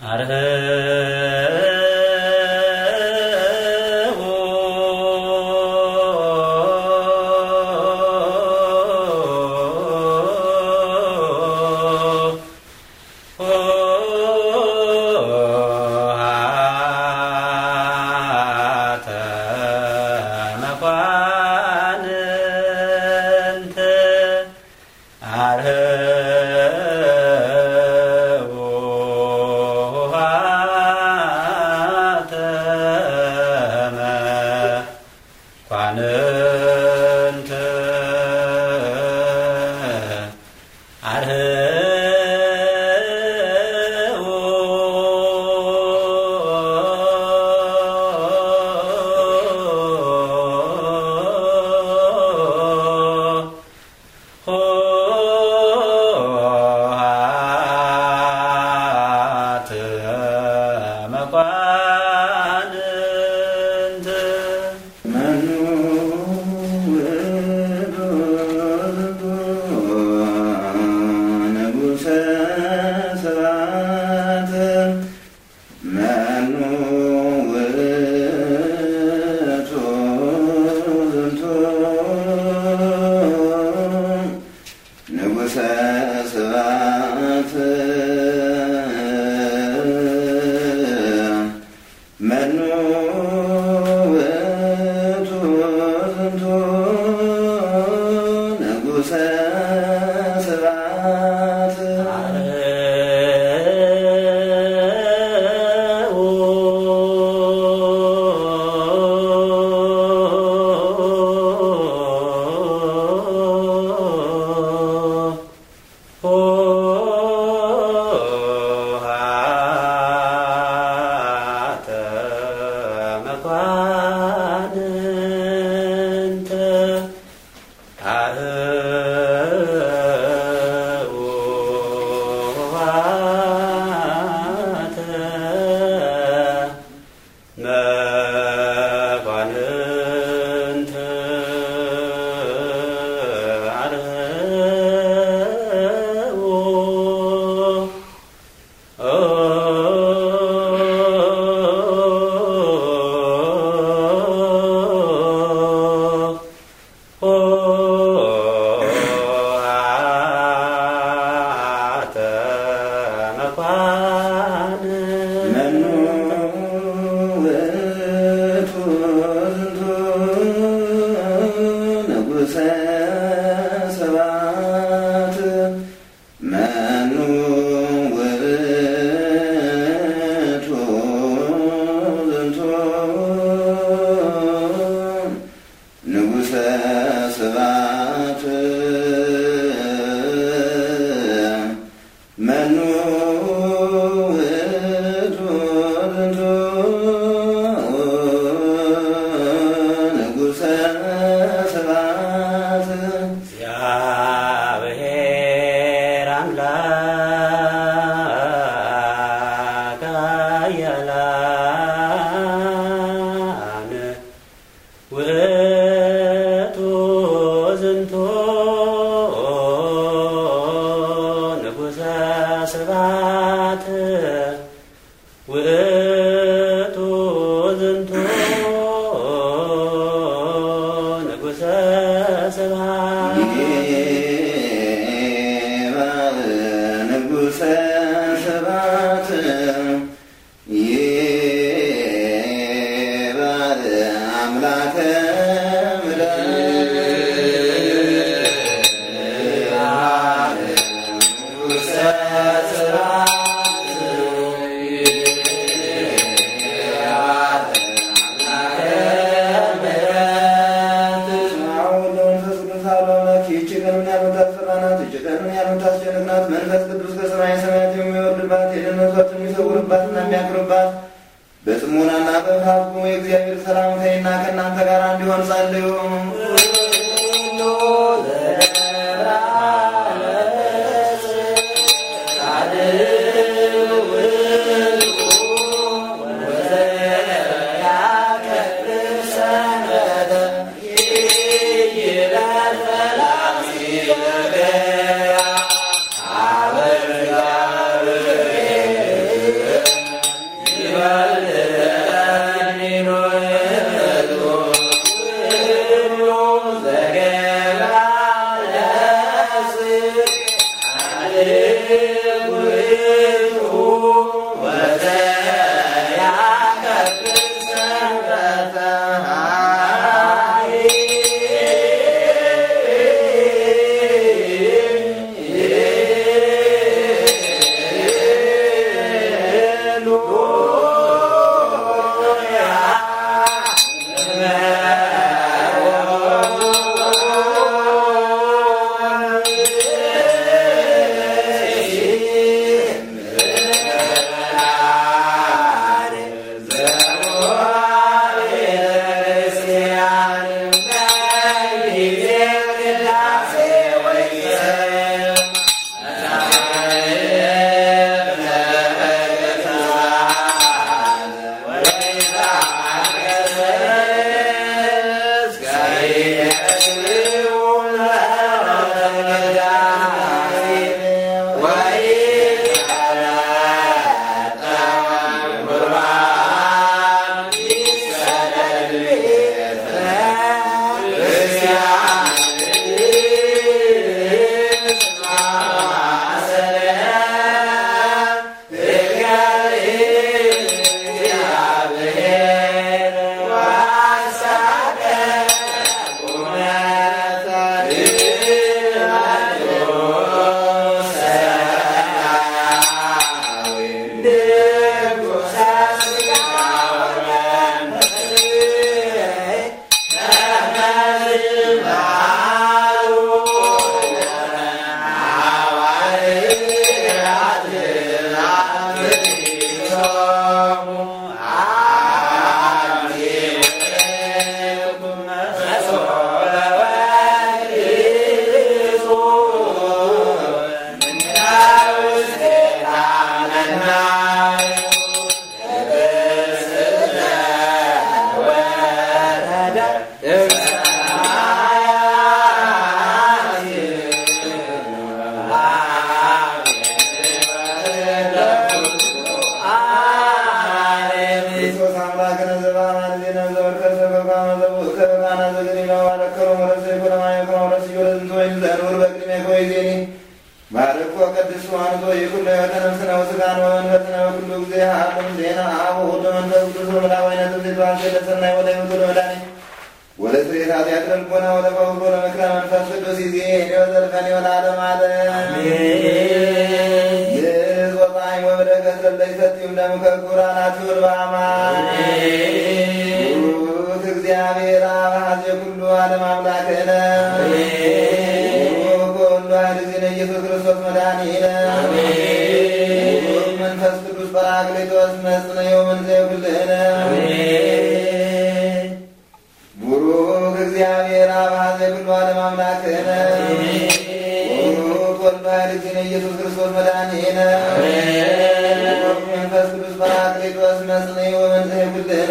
በጽሞናና በፍርሃት ቁሙ። የእግዚአብሔር ሰላም ከእኔና ከእናንተ ጋር እንዲሆን ጸልዩ። Yeah. ክርስቶስ አምላክነ ዘበአማን ዜና ዘወርከሰ በቃመ ዘቡእከ በቃና ዘገሊላ ባረከሮ መረሰ ኮለማየ ከመረስ ዮረዝንቶ ወይም ዘኑር በቅድሜ ኮይዜኒ ባርኮ ቅዱስ ዋንቶ የኩሎ የተነፍስነ ወስጋን ወመንፈስነ በኩሉ ጊዜ ሀሎም ዜና አብ ወወልድ ወመንፈስ ቅዱስ ወመላዋይነት ዘይተዋሰ ለሰናይ ወደ ይሁቱ ለመዳኔ ወደ ስሬት ኃጢአት ልቦና ወደ ፈውሶ ለምክረ መንፈስ ቅዱስ ጊዜ ወዘልፈን ይሆን ዓለም ዓለም ወጣኝ ወበረከት ለይሰጥም ደምከ ኩራናት በአማን ሩት እግዚአብሔር አብ ኀዜ ኩሉ ዓለም አምላክነ ኩሉ ኃይል ጊዜ ኢየሱስ ክርስቶስ መድኃኒነ መንፈስ ቅዱስ ጰራቅሊጦስ መጽንዮ መንዘዮ ኩልነ ቡሩክ እግዚአብሔር አብ ኀዜ ኩሉ ዓለም አምላክነ ቡሩክ ወልድ ኃይል ጊዜ ኢየሱስ ክርስቶስ መድኃኒነ ቡሩክ መንፈስ ቅዱስ ጰራቅሊጦስ መጽንዮ መንዘዮ ኩልነ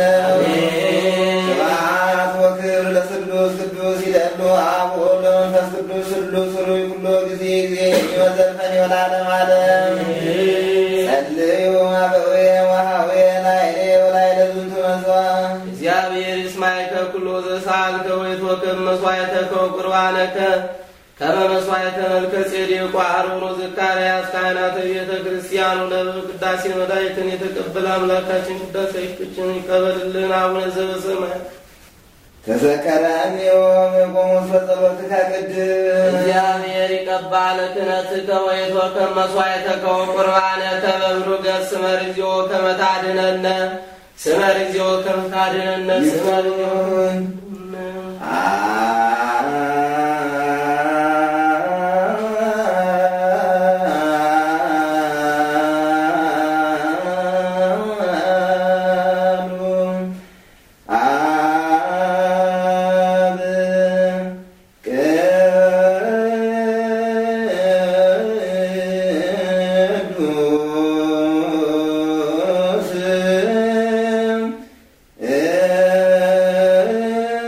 ስብሐት ወክብር ለስሉስ ቅዱስ ይደሉ አብ ወወልድ ወመንፈስ ቅዱስ ስሉስ ሩይ ኩሎ ጊዜ ጊዜ ወዘልፈን ወለዓለመ ዓለም ጸልዩ አበዌ ወሃዌ ላዕሌ ወላዕለ ዝንቱ መሥዋዕ እግዚአብሔር ይስማዕከ ኩሎ ዘሳልከ ወይትወከብ መሥዋዕተ ከወቁርባነከ ከመ መሥዋዕተ መልከ ጼዴቅ አሮን ወዘካርያስ ካህናተ ቤተ ክርስቲያኑ ለብዙ ቅዳሴ መድኃኒትን የተቀበለ አምላካችን ቅዳሴ ይቅችን ይቀበልልን። አቡነ ዘበሰማያት ተዘከረኒ ወቆሞስ በጸሎትከ ቅድስ እግዚአብሔር ይቀባለ ክህነትከ ወይትወከብ መሥዋዕተከ ወቁርባነከ በብሩገ ስመ እግዚኦ ከመ ታድኅነነ ስመ እግዚኦ ከመ ታድኅነነ ስመ እግዚኦ ይሁን ቅዱስ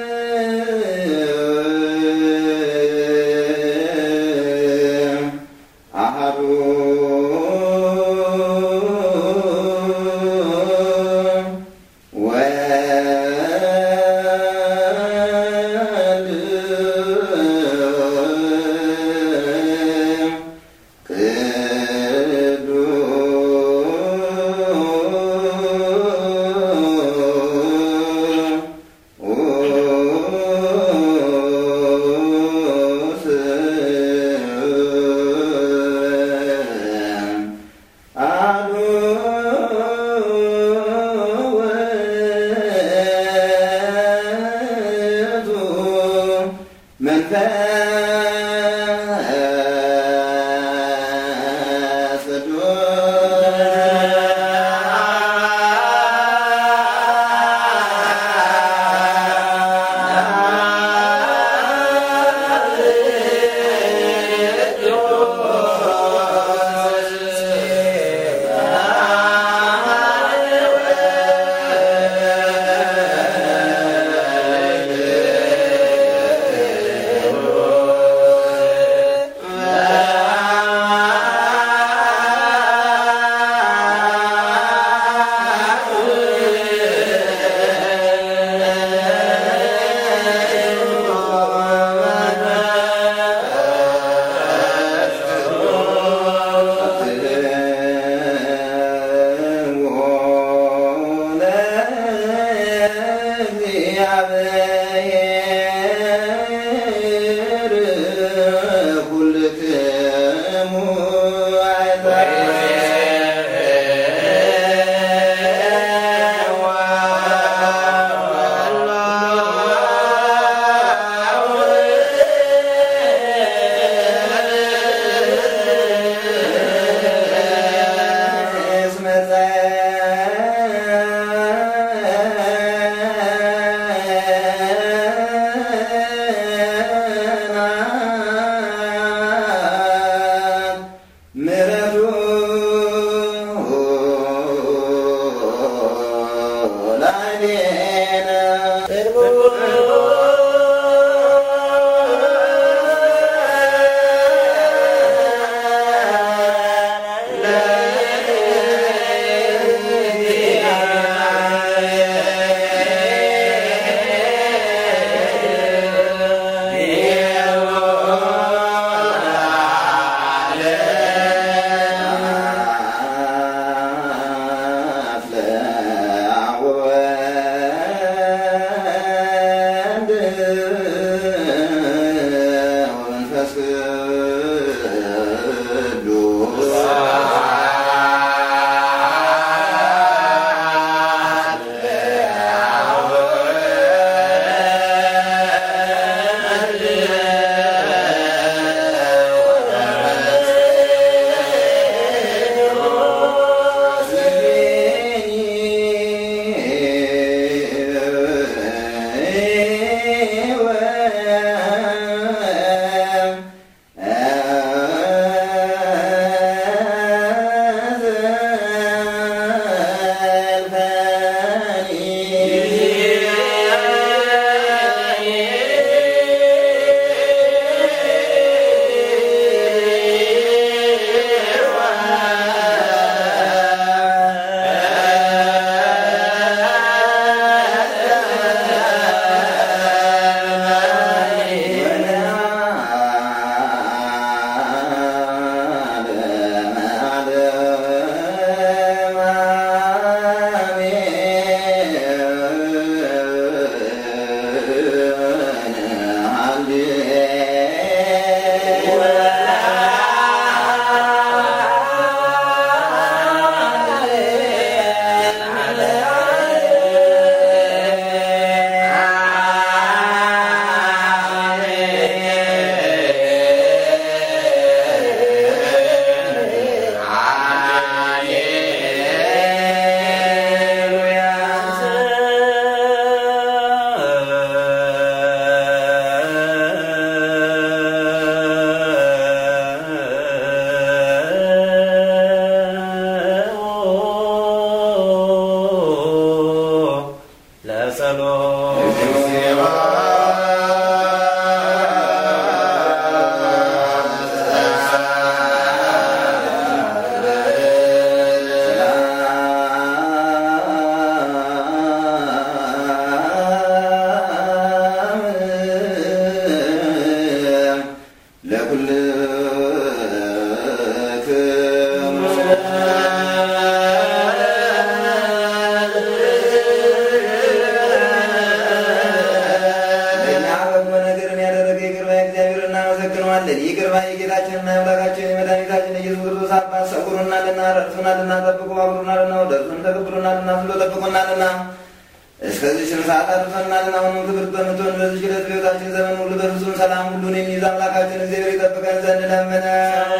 ኢየሱስ ክርስቶስ አባት ሰውሮናልና ረድቶናልና ጠብቆ አብሮናልና ወደ እርሱም ተቀብሎናልና ፍሎ ጠብቆናልና እስከዚህ ሽን ሰዓት አድርሶናልና አሁንም ክብርት በምትሆን በዚህ ዕለት በሕይወታችን ዘመን ሁሉ በፍጹም ሰላም ሁሉን የሚይዝ አምላካችን እግዚአብሔር ይጠብቀን ዘንድ ለመነ።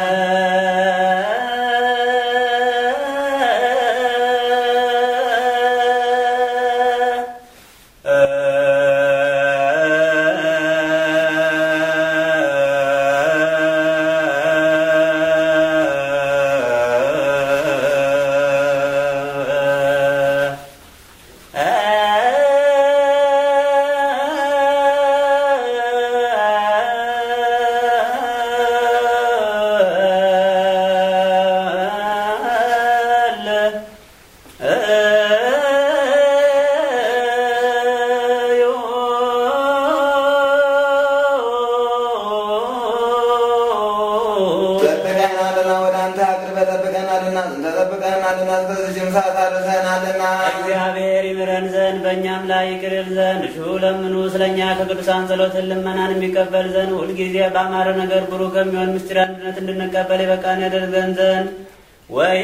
ጠብቀናልና ወደ አንተ አቅርበህ ጠብቀናልና ተጠብቀናልና እስከዚህም ሰዓት አድርሰናልና እግዚአብሔር ይምረን ዘንድ በእኛም ላይ ይቅር ይል ዘንድ ሹ ለምኑ ስለኛ ከቅዱሳን ጸሎትን ልመናን የሚቀበል ዘንድ ሁልጊዜ በአማረ ነገር ብሩህ ከሚሆን ምስጢር አንድነት እንድንቀበል የበቃን ያደርገን ዘንድ ወይ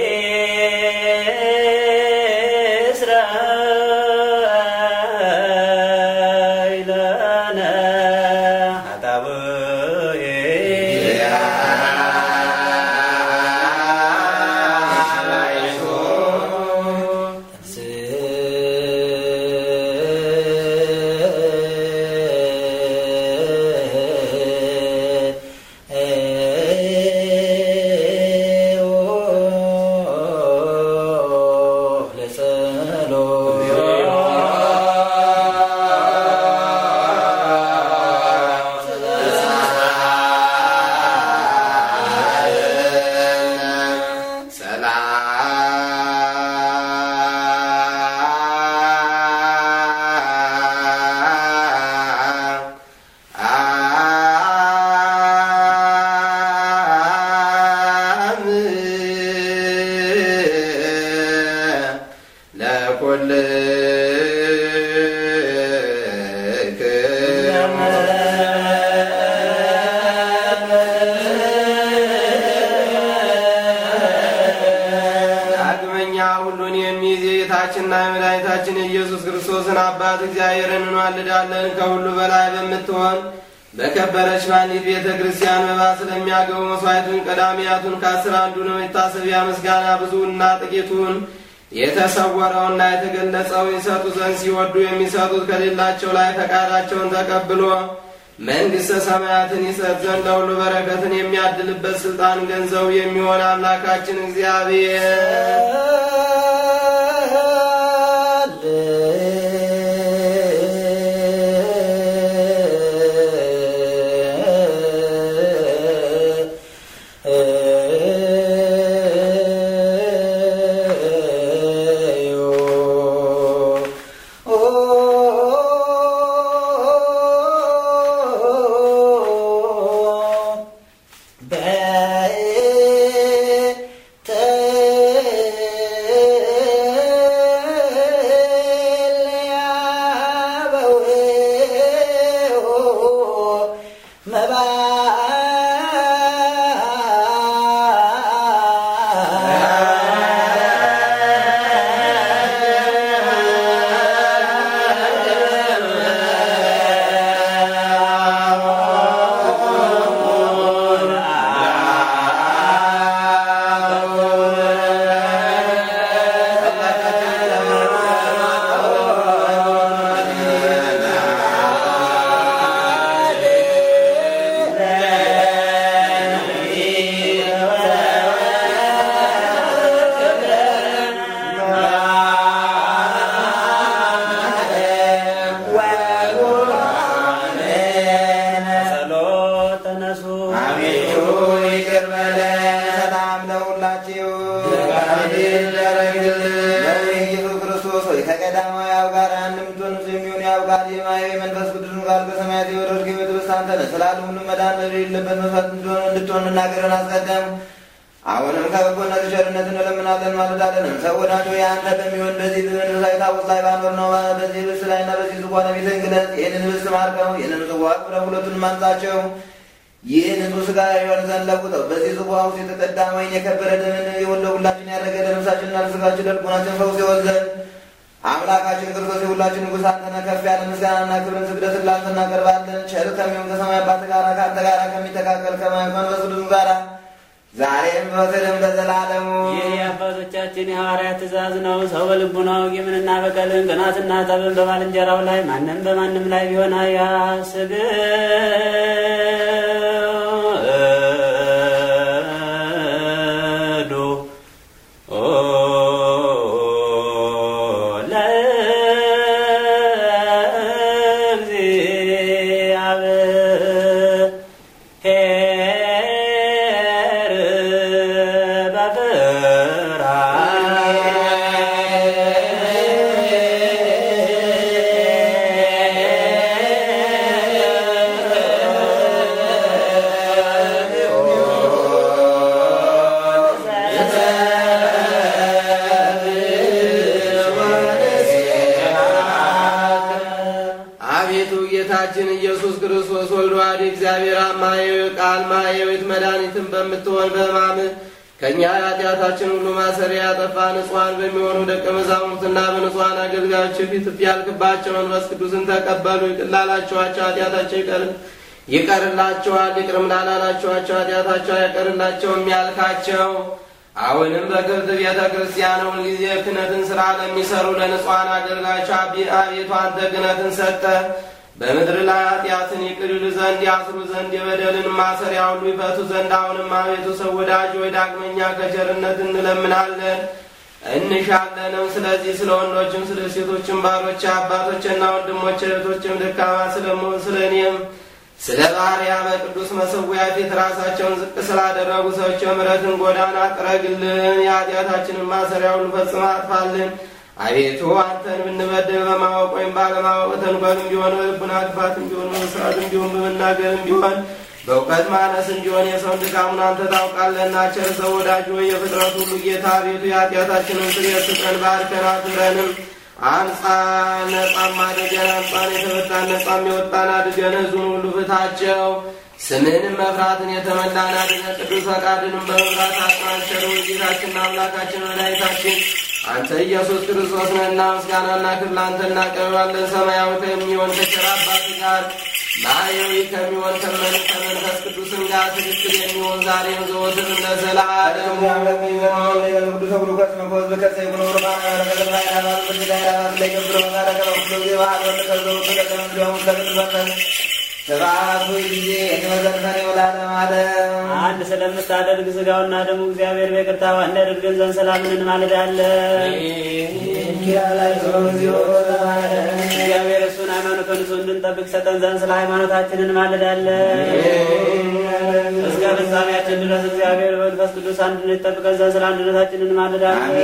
እስራኤለነ ሀጣውእ ዳግመኛ ሁሉን የሚይዝ የጌታችንና የመድኃኒታችን የኢየሱስ ክርስቶስን አባት እግዚአብሔርን እንዋልዳለን። ከሁሉ በላይ በምትሆን በከበረች በአንዲት ቤተ ክርስቲያን መባ ስለሚያገቡ መስዋዕቱን ቀዳሚያቱን ከአስር አንዱን መታሰቢያ ምስጋና ብዙና ጥቂቱን የተሰወረውና የተገለጸው ይሰጡ ዘንድ ሲወዱ የሚሰጡት ከሌላቸው ላይ ፈቃዳቸውን ተቀብሎ መንግሥተ ሰማያትን ይሰጥ ዘንድ ለሁሉ በረከትን የሚያድልበት ስልጣን ገንዘቡ የሚሆን አምላካችን እግዚአብሔር ጸሎት ተነሱ አቤቱ ይቅር በለን። ሰላም ለሁላችሁ ኢየሱስ ክርስቶስ ሆይ ከቀዳማዊ አብ ጋር አንድ የምትሆን እሱ የሚሆን የአብ ቃል የማየ መንፈስ ቅዱስን ቃል ከሰማያት የወረድክ የበትበስት አንተ ነህ። ስላለ ሁሉም መዳን የሌለበት መስዋዕት እንድትሆን እንድትሆን እናገረን አስቀደም። አሁንም ከበጎነት ቸርነት እንለምናለን ማለዳለንም ሰው ወዳጆ የአንተ በሚሆን በዚህ መንፈሳዊ ታቦት ላይ ባኖር ነው በዚህ ልብስ ላይና በዚህ ጽዋ ነቢትን ግለጽ። ይህንን ህብስት ማርከው ይህንን ጽዋ አክብረው ሁለቱን ማንጻቸው ይህን ንጹሕ ሥጋ የሆነ ዘንድ ለውጠው በዚህ ጽዋ ውስጥ የተቀዳ ወይን የከበረ ደምን የወለ ሁላችን ያደረገ ለነፍሳችንና ለሥጋችን ለልቦናችን ፈውስ ይሆን ዘንድ አምላካችን ክርስቶስ የሁላችን ንጉሥ አንተነ ከፍ ያለ ምስጋናና ክብርን ስግደትን ላንተ እናቀርባለን። ቸር ከሚሆን ከሰማይ አባት ጋር ከአንተ ጋር ከሚተካከል ከመንፈስ ቅዱስ ጋር ዛሬም በዘለም ለዘላለሙ ይህ የአባቶቻችን የሐዋርያት ትእዛዝ ነው። ሰው በልቡናው ቂምንና በቀልን ቅናትና ጠብን በባልንጀራው ላይ ማንም በማንም ላይ ቢሆን አያስግዱ አቤቱ ጌታችን ኢየሱስ ክርስቶስ ወልድ ዋሕድ እግዚአብሔር አማየዊ ቃል ማየዊት መድኃኒትን በምትሆን በሕማምህ ከእኛ ኃጢአታችን ሁሉ ማሰሪያ ያጠፋ ንጹሐን በሚሆኑ ደቀ መዛሙርትና በንጹሐን አገልጋዮች ፊት እፍ ያልክባቸው መንፈስ ቅዱስን ተቀበሉ። ይቅር ላላችኋቸው ኃጢአታቸው ይቀር ይቀርላቸዋል፣ ይቅርም ላላላችኋቸው ኃጢአታቸው አይቀርላቸውም ያልካቸው አሁንም በክብርት ቤተ ክርስቲያን ሁልጊዜ ክህነትን ሥራ ለሚሰሩ ለንጹሐን አገልጋዮች አቢ- አቤቱ አንተ ክህነትን ሰጠ። በምድር ላይ ኃጢአትን ይቅር ይሉ ዘንድ ያስሩ ዘንድ የበደልን ማሰሪያ ሁሉ ይፈቱ ዘንድ አሁንም አቤቱ ሰው ወዳጅ ወይ ዳግመኛ ከቸርነት እንለምናለን እንሻለንም። ስለዚህ ስለ ወንዶችም ስለ ሴቶችም ባሮች አባቶችና ወንድሞች እህቶችም ደካማ ስለመሆን ስለ እኔም ስለ ባሪያ በቅዱስ መሠዊያ ፊት ራሳቸውን ዝቅ ስላደረጉ ሰዎች የምሕረትን ጎዳና ጥረግልን፣ የኃጢአታችንን ማሰሪያ ሁሉ ፈጽመህ አጥፋልን። አቤቱ አንተን ብንበድል በማወቅ ወይም ባለማወቅ ተንኮልም ቢሆን በልቡና ክፋትም ቢሆን በመስራትም ቢሆን በመናገርም ቢሆን በእውቀት ማነስም ቢሆን የሰውን ድካሙን አንተ ታውቃለህና፣ ቸር ሰው ወዳጅ ሆይ የፍጥረት ሁሉ ጌታ አቤቱ የኃጢአታችንን ስርየት ስጠን፣ ባርከን አክብረንም አንጻ ነጻም አድርገን አንጻን የተፈታን ነጻም የወጣን አድርገን ሕዝቡን ሁሉ ፍታቸው። ስምህንም መፍራትን የተመላን አድርገን ቅዱስ ፈቃድንም በመፍራት አጽናን። ቸር ጌታችንና አምላካችን መድኃኒታችን አንተ ኢየሱስ ክርስቶስ ነህና ምስጋናና ክብር ለአንተ እናቀርባለን። ሰማያዊ ከሚሆን ከቸር አባት ጋር ማየዊ ከሚሆን ከመን ከመንፈስ ቅዱስም ጋር ትክክል የሚሆን ዛሬም ዘወትርም ለዘላለሙ አንድ ስለምታደርግ ስጋውና ደሙ እግዚአብሔር በይቅርታው እንዲያደርገን ዘንድ ሰላምን እንማልዳለን። እግዚአብሔር እሱን ሃይማኖቱን እሱ እንድንጠብቅ ሰጠን ዘንድ ስለ ሃይማኖታችን እንማልዳለን። እስከ ፍጻሜያችን ድረስ እግዚአብሔር በመንፈስ ቅዱስ አንድነት ይጠብቀን ዘንድ ስለ አንድነታችን እንማልዳለን።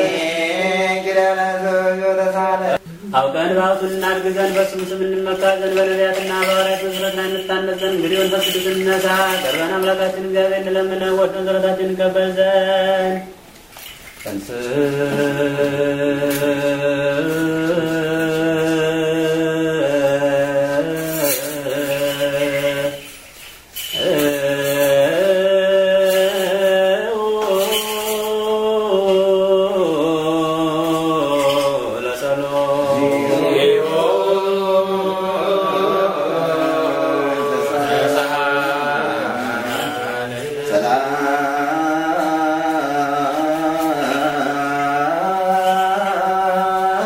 አውቀን በሀብቱን እናድግ ዘንድ በስሙ ስም እንመካ ዘንድ በነቢያትና በሐዋርያት መሰረት ላይ እንታነጽ ዘንድ እንግዲህ መንፈስ ቅዱስ እንነሳ ቀርበን አምላካችን እግዚአብሔር እንለምነው ወዶን ጸሎታችን እንቀበል ዘንድ ሰላም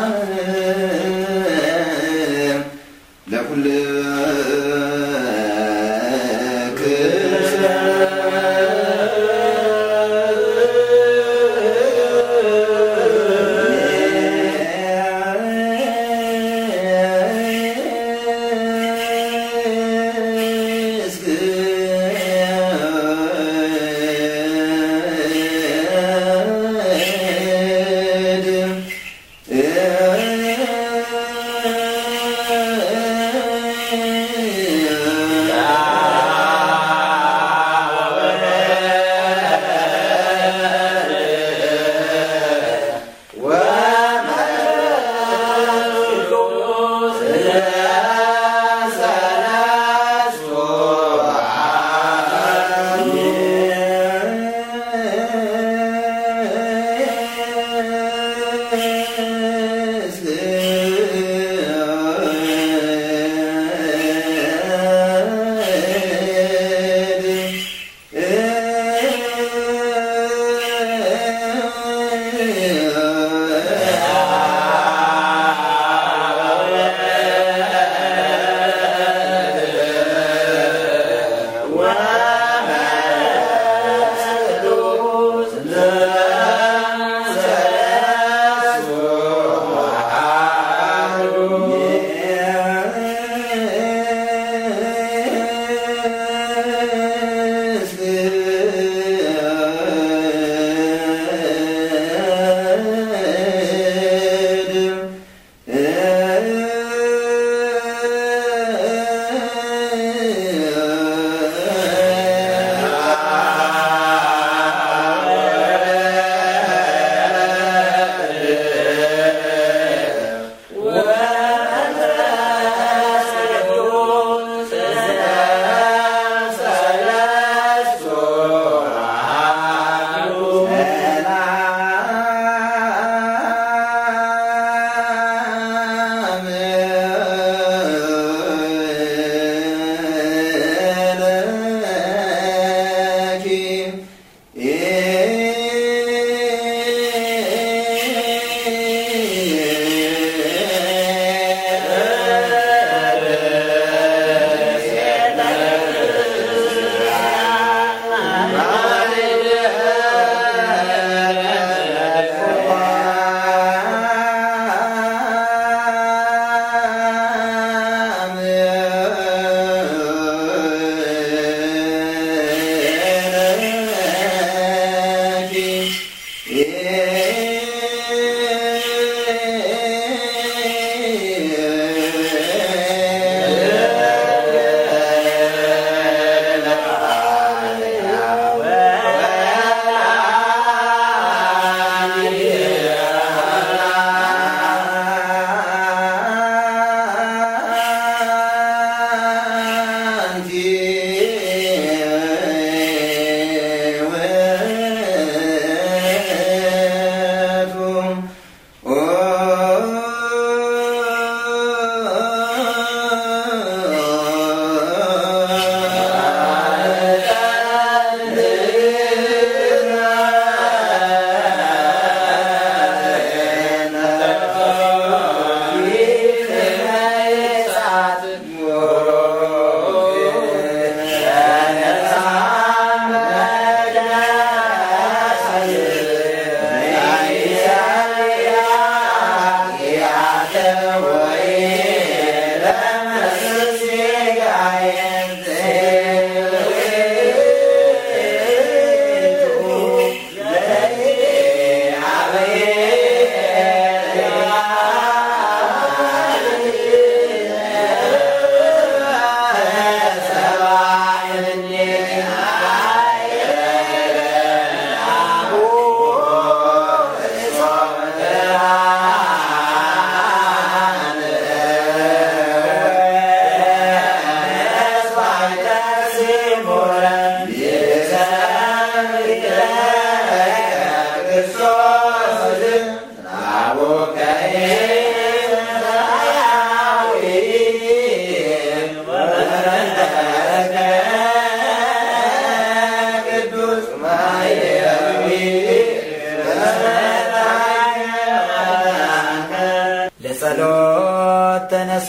ለጸሎት ተነሱ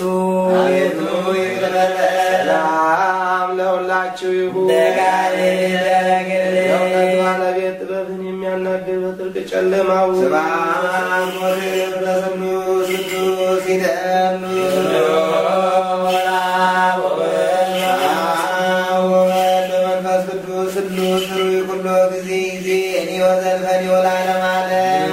ሰላም ለሁላችሁ ይሁን። ደጋሪ የእውነት ባለቤት ጥበብን የሚያናግር በጥልቅ ጨለማው ስብሐት ወክብር ለስሉስ ቅዱስ ይደምር ወወልድ ወመንፈስ ቅዱስ ስሉስ ሩይ ኩሎ ጊዜ ጊዜኒ ወዘልፈኒ ወለዓለመ ዓለም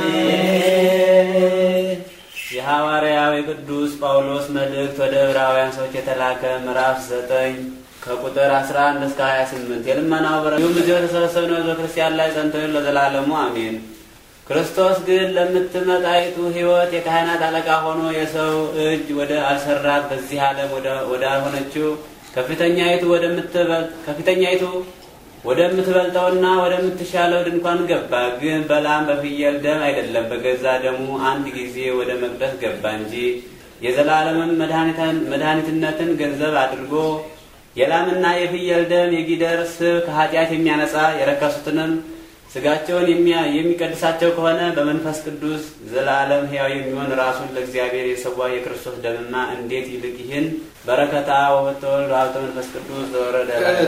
የሐዋርያዊ ቅዱስ ጳውሎስ መልእክት ወደ ዕብራውያን ሰዎች የተላከ ምዕራፍ ዘጠኝ ከቁጥር 11 እስከ 28 የልመናው በረ ይሁም እዚህ በተሰበሰብነው ሕዝበ ክርስቲያን ላይ ጸንቶ ይኑር ለዘላለሙ አሜን። ክርስቶስ ግን ለምትመጣይቱ ሕይወት የካህናት አለቃ ሆኖ የሰው እጅ ወደ አልሰራት በዚህ ዓለም ወደ- ወዳልሆነችው ከፊተኛይቱ ወደምትበልጥ ከፊተኛይቱ ወደምትበልጠውና ወደምትሻለው ድንኳን ገባ። ግን በላም በፍየል ደም አይደለም፣ በገዛ ደሙ አንድ ጊዜ ወደ መቅደስ ገባ እንጂ የዘላለምን መድኃኒትን- መድኃኒትነትን ገንዘብ አድርጎ የላምና የፍየል ደም የጊደር ስብ ከኃጢአት የሚያነጻ የረከሱትንም ስጋቸውን የሚያ- የሚቀድሳቸው ከሆነ በመንፈስ ቅዱስ ዘላለም ሕያው የሚሆን ራሱን ለእግዚአብሔር የሰዋ የክርስቶስ ደምማ እንዴት ይልቅ ይህን በረከታ ወበተወልድ ወሀብተ መንፈስ ቅዱስ ዘወረደ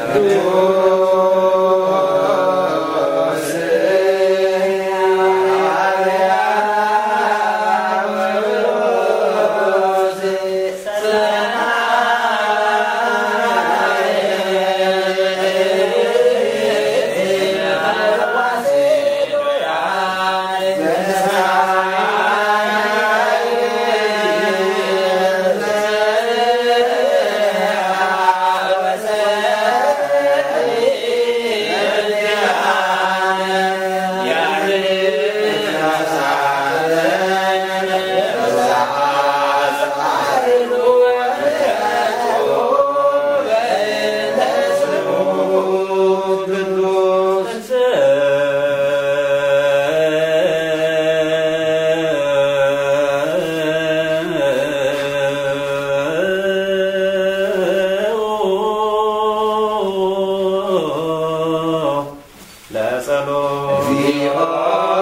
ለጸሎት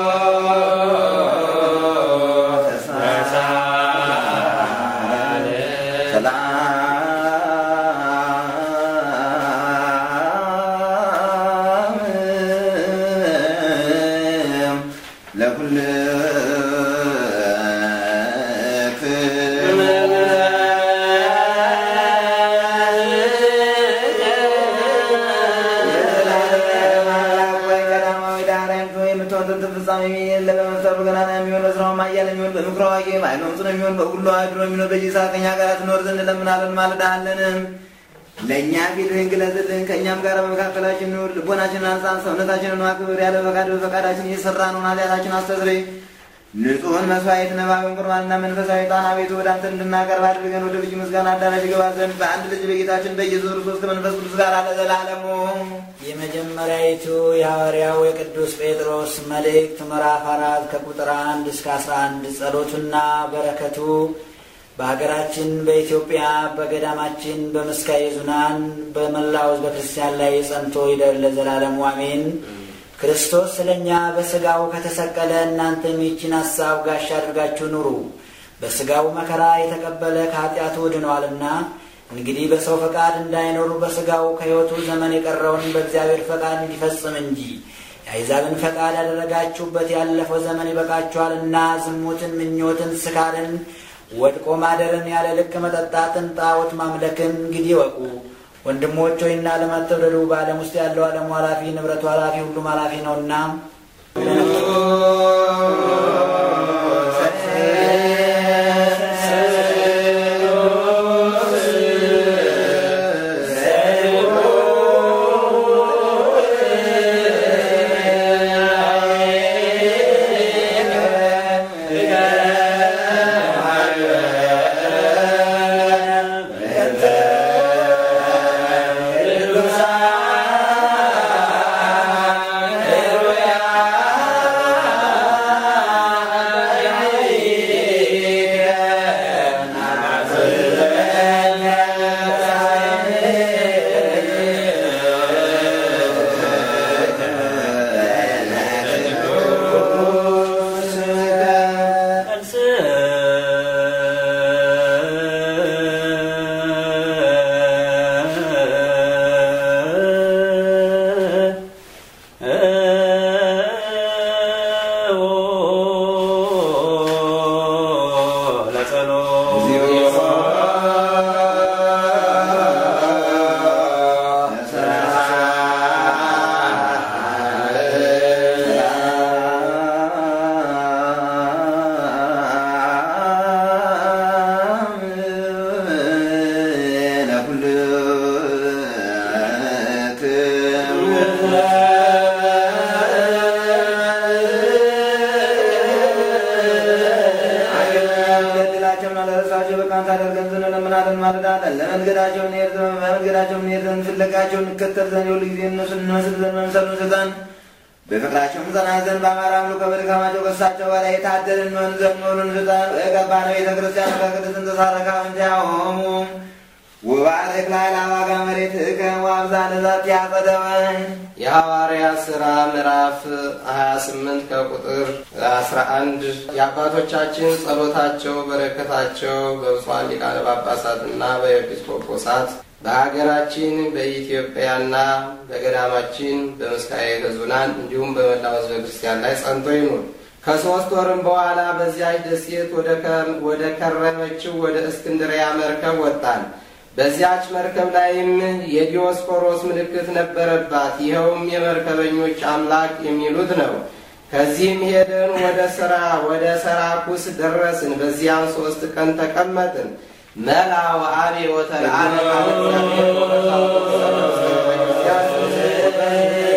ለእኛ ፊትህን ግለጽልን፣ ከእኛም ጋር በመካከላችን ኑር። ልቦናችንን አንጻን፣ ሰውነታችንን አክብር። ያለ ፈቃድ በፈቃዳችን የሰራነውን ኃጢአታችን አስተስርይ። ንጹሕን መስዋዕት ነባቢን ቁርባንና መንፈሳዊ ዕጣን አቤቱ ወደ አንተ እንድናቀርብ አድርገን ወደ ልዩ ምስጋና አዳራሽ ይገባ ዘንድ በአንድ ልጅ በጌታችን በኢየሱስ ክርስቶስ ከመንፈስ ቅዱስ ጋር ለዘላለሙ የመጀመሪያይቱ የሐዋርያው የቅዱስ ጴጥሮስ መልእክት ምዕራፍ አራት ከቁጥር አንድ እስከ አስራ አንድ ጸሎቱና በረከቱ በሀገራችን በኢትዮጵያ በገዳማችን በምስካየ ኅዙናን በመላው ሕዝበ ክርስቲያን ላይ ጸንቶ ይደር ለዘላለሙ አሜን። ክርስቶስ ስለ እኛ በሥጋው ከተሰቀለ እናንተም ይህችን ሐሳብ ጋሻ አድርጋችሁ ኑሩ። በሥጋው መከራ የተቀበለ ከኃጢአቱ ድኗልና እንግዲህ በሰው ፈቃድ እንዳይኖሩ በሥጋው ከሕይወቱ ዘመን የቀረውን በእግዚአብሔር ፈቃድ እንዲፈጽም እንጂ የአሕዛብን ፈቃድ ያደረጋችሁበት ያለፈው ዘመን ይበቃችኋልና ዝሙትን፣ ምኞትን፣ ስካርን፣ ወድቆ ማደርን፣ ያለ ልክ መጠጣትን፣ ጣዖት ማምለክን እንግዲህ ይወቁ። ወንድሞች ሆይና ለማትወደዱ በዓለም ውስጥ ያለው ዓለሙ ኃላፊ ንብረቱ ኃላፊ ሁሉም ኃላፊ ነውና ያ ገድላቸውን አለረሳቸው በቃን ታደርገን ዘንድ እንለምናለን ማለዳለን። ለመንገዳቸው እንሄድ ዘንድ በመንገዳቸው እንሄድ ዘንድ ፍለጋቸውን እንከተል ዘንድ የሁሉ ጊዜ እነሱን እንመስል ዘንድ መምሰሉን ስጠን። በፍቅራቸውም ጸና ዘንድ በአማራ አምልኮ በድካማቸው ከሳቸው በላይ የታደልን እንሆን ዘንድ መሆኑን ስጠን። የገባነው ቤተ ክርስቲያን ከቅድስት ተሳረካ እንዲያሆሙ ወባረክ ላይ ለአዋጋ መሬት እከ ዋብዛ ንዛት ያጸደወን የሐዋርያት ሥራ ምዕራፍ 28 ከቁጥር 11 የአባቶቻችን ጸሎታቸው በረከታቸው በብፁዓን ሊቃነ ጳጳሳትና በኤጲስቆጶሳት በሀገራችን በኢትዮጵያና በገዳማችን በምስካየ ኅዙናን እንዲሁም በመላው ሕዝበ ክርስቲያን ላይ ጸንቶ ይኑር። ከሦስት ወርም በኋላ በዚያች ደሴት ወደ ከረመችው ወደ እስክንድሪያ መርከብ ወጣን። በዚያች መርከብ ላይም የዲዮስቆሮስ ምልክት ነበረባት። ይኸውም የመርከበኞች አምላክ የሚሉት ነው። ከዚህም ሄደን ወደ ስራ ወደ ሰራኩስ ደረስን። በዚያም ሶስት ቀን ተቀመጥን። መላ ወአቤ ወተልአነ ቃለ እግዚአብሔር